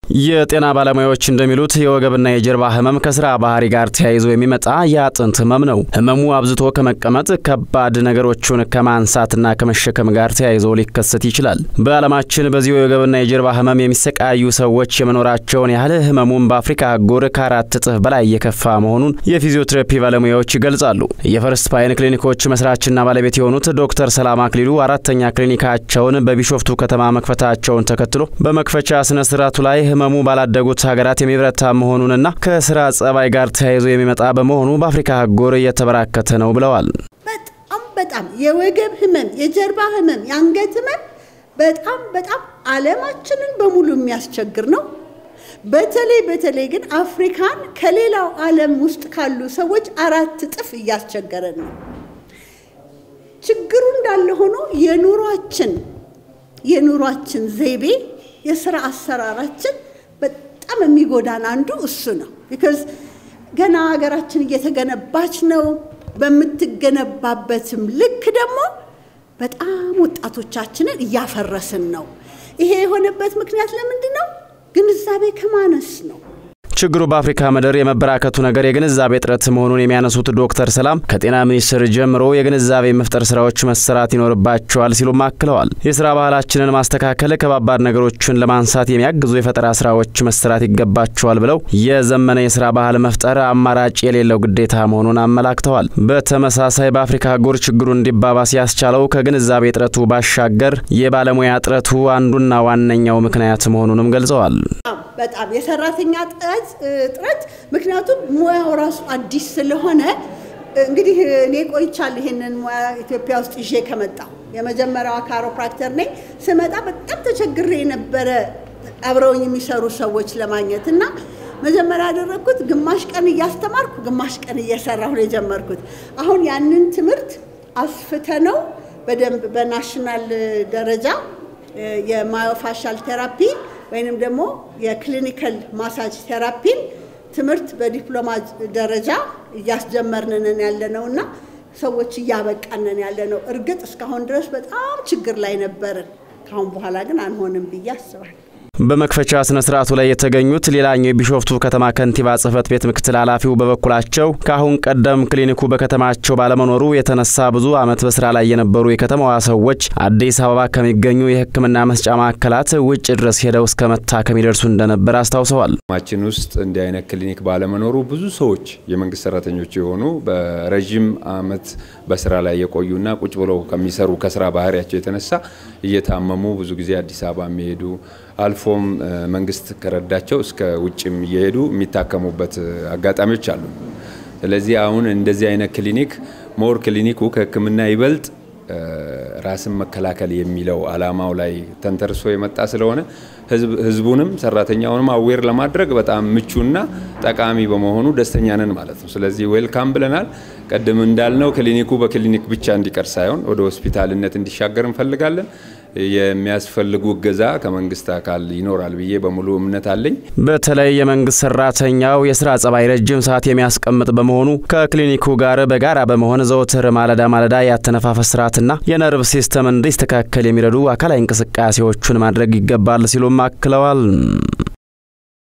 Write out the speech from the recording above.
የጤና ባለሙያዎች እንደሚሉት የወገብና የጀርባ ህመም ከስራ ባህሪ ጋር ተያይዞ የሚመጣ የአጥንት ህመም ነው። ህመሙ አብዝቶ ከመቀመጥ ከባድ ነገሮቹን ከማንሳትና ከመሸከም ጋር ተያይዞ ሊከሰት ይችላል። በዓለማችን በዚሁ የወገብና የጀርባ ህመም የሚሰቃዩ ሰዎች የመኖራቸውን ያህል ህመሙን በአፍሪካ አህጉር ከአራት እጥፍ በላይ የከፋ መሆኑን የፊዚዮቴራፒ ባለሙያዎች ይገልጻሉ። የፈርስት ፓይን ክሊኒኮች መስራችና ባለቤት የሆኑት ዶክተር ሰላም አክሊሉ አራተኛ ክሊኒካቸውን በቢሾፍቱ ከተማ መክፈታቸውን ተከትሎ በመክፈቻ ስነ ስርዓቱ ላይ ህመሙ ባላደጉት ሀገራት የሚበረታ መሆኑንና ከስራ ጸባይ ጋር ተያይዞ የሚመጣ በመሆኑ በአፍሪካ አህጉር እየተበራከተ ነው ብለዋል። በጣም በጣም የወገብ ህመም፣ የጀርባ ህመም፣ የአንገት ህመም በጣም በጣም ዓለማችንን በሙሉ የሚያስቸግር ነው። በተለይ በተለይ ግን አፍሪካን ከሌላው ዓለም ውስጥ ካሉ ሰዎች አራት እጥፍ እያስቸገረ ነው። ችግሩ እንዳለ ሆኖ የኑሯችን የኑሯችን ዘይቤ የስራ አሰራራችን በጣም የሚጎዳን አንዱ እሱ ነው። ቢካዝ ገና ሀገራችን እየተገነባች ነው። በምትገነባበትም ልክ ደግሞ በጣም ወጣቶቻችንን እያፈረስን ነው። ይሄ የሆነበት ምክንያት ለምንድን ነው? ግንዛቤ ከማነስ ነው። ችግሩ በአፍሪካ ምድር የመበራከቱ ነገር የግንዛቤ እጥረት መሆኑን የሚያነሱት ዶክተር ሰላም ከጤና ሚኒስቴር ጀምሮ የግንዛቤ መፍጠር ስራዎች መሰራት ይኖርባቸዋል ሲሉም አክለዋል። የስራ ባህላችንን ማስተካከል፣ ከባባድ ነገሮችን ለማንሳት የሚያግዙ የፈጠራ ስራዎች መሰራት ይገባቸዋል ብለው የዘመነ የስራ ባህል መፍጠር አማራጭ የሌለው ግዴታ መሆኑን አመላክተዋል። በተመሳሳይ በአፍሪካ አህጉር ችግሩ እንዲባባስ ያስቻለው ከግንዛቤ እጥረቱ ባሻገር የባለሙያ እጥረቱ አንዱና ዋነኛው ምክንያት መሆኑንም ገልጸዋል። በጣም የሰራተኛ ጥረት ምክንያቱም ሙያው ራሱ አዲስ ስለሆነ እንግዲህ እኔ ቆይቻለሁ ይሄንን ሙያ ኢትዮጵያ ውስጥ ይዤ ከመጣሁ የመጀመሪያዋ ካሮፕራክተር ነኝ። ስመጣ በጣም ተቸግሬ የነበረ አብረውኝ የሚሰሩ ሰዎች ለማግኘት እና መጀመሪያ ያደረግኩት ግማሽ ቀን እያስተማርኩ ግማሽ ቀን እየሰራሁ ነው የጀመርኩት። አሁን ያንን ትምህርት አስፍተነው በደንብ በናሽናል ደረጃ የማዮፋሻል ቴራፒ ወይንም ደግሞ የክሊኒካል ማሳጅ ቴራፒን ትምህርት በዲፕሎማ ደረጃ እያስጀመርንን ያለ ነው እና ሰዎች እያበቃንን ያለ ነው። እርግጥ እስካሁን ድረስ በጣም ችግር ላይ ነበርን። ካሁን በኋላ ግን አንሆንም ብዬ አስባለሁ። በመክፈቻ ስነ ስርዓቱ ላይ የተገኙት ሌላኛው የቢሾፍቱ ከተማ ከንቲባ ጽህፈት ቤት ምክትል ኃላፊው በበኩላቸው ከአሁን ቀደም ክሊኒኩ በከተማቸው ባለመኖሩ የተነሳ ብዙ ዓመት በስራ ላይ የነበሩ የከተማዋ ሰዎች አዲስ አበባ ከሚገኙ የሕክምና መስጫ ማዕከላት ውጭ ድረስ ሄደው እስከ መታከም ይደርሱ እንደነበር አስታውሰዋል። ማችን ውስጥ እንዲህ አይነት ክሊኒክ ባለመኖሩ ብዙ ሰዎች የመንግስት ሰራተኞች የሆኑ በረዥም ዓመት በስራ ላይ የቆዩና ቁጭ ብለው ከሚሰሩ ከስራ ባህሪያቸው የተነሳ እየታመሙ ብዙ ጊዜ አዲስ አበባ የሚሄዱ አልፎም መንግስት ከረዳቸው እስከ ውጭም እየሄዱ የሚታከሙበት አጋጣሚዎች አሉ። ስለዚህ አሁን እንደዚህ አይነት ክሊኒክ ሞር ክሊኒኩ ከህክምና ይበልጥ ራስን መከላከል የሚለው አላማው ላይ ተንተርሶ የመጣ ስለሆነ ህዝቡንም ሰራተኛውንም አዌር ለማድረግ በጣም ምቹና ጠቃሚ በመሆኑ ደስተኛ ነን ማለት ነው። ስለዚህ ዌልካም ብለናል። ቀደም እንዳልነው ክሊኒኩ በክሊኒክ ብቻ እንዲቀር ሳይሆን ወደ ሆስፒታልነት እንዲሻገር እንፈልጋለን። የሚያስፈልጉ እገዛ ከመንግስት አካል ይኖራል ብዬ በሙሉ እምነት አለኝ። በተለይ የመንግስት ሰራተኛው የስራ ጸባይ ረጅም ሰዓት የሚያስቀምጥ በመሆኑ ከክሊኒኩ ጋር በጋራ በመሆን ዘወትር ማለዳ ማለዳ ያተነፋፈስ ስርዓትና የነርቭ ሲስተም እንዲስተካከል የሚረዱ አካላዊ እንቅስቃሴዎቹን ማድረግ ይገባል ሲሉም አክለዋል።